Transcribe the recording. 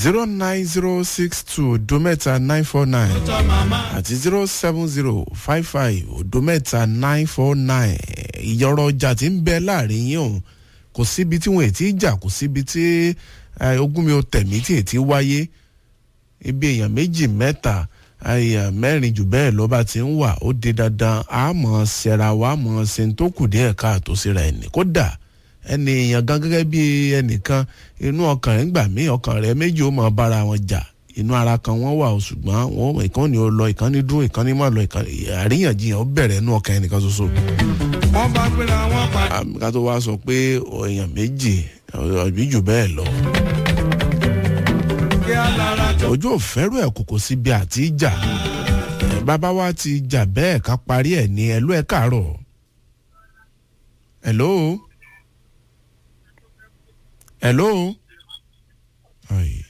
zero nine zero six two odo mẹ́ta nine four nine àti zero seven zero five five odo mẹ́ta nine four nine ìyọ̀rọ̀ ọjà tí ń bẹ láàrin yín òun kò síbi tí wọn ò tí ì jà kò síbi tí ogún mi ò tẹ̀mí tí ì tí wáyé ibi èèyàn méjì mẹ́ta èèyàn mẹ́rin jù bẹ́ẹ̀ ló bá ti ń wà ó di dandan àmọ́ ṣẹra wa àmọ́ ṣe ń tó kù díẹ̀ káàtó síra ẹni kódà ẹni èèyàn gan gẹ́gẹ́ bí ẹnìkan inú ọkàn rẹ̀ ń gbà mí ọkàn rẹ̀ méjì ó máa bára wọn jà inú ara kan wọ́n wà ó ṣùgbọ́n wọn ìkan ni ó lọ ìkan ní dún ìkan ní má lọ ìkan àríyànjiyàn ó bẹ̀rẹ̀ inú ọkàn ẹnìkan ṣoṣo. wọ́n bá gbéra wọn pa. ká tó wá sọ pé èèyàn méjì ọ̀bí jù bẹ́ẹ̀ lọ. kí á lára tó. ojú òfẹ́rù ẹ̀ kòkò síbi àti ìjà bàbá wa ti jà bẹ́ẹ̀ ká parí ẹ̀ ní ẹ̀lú ẹ̀ káàárọ̀. hello hello. Ay.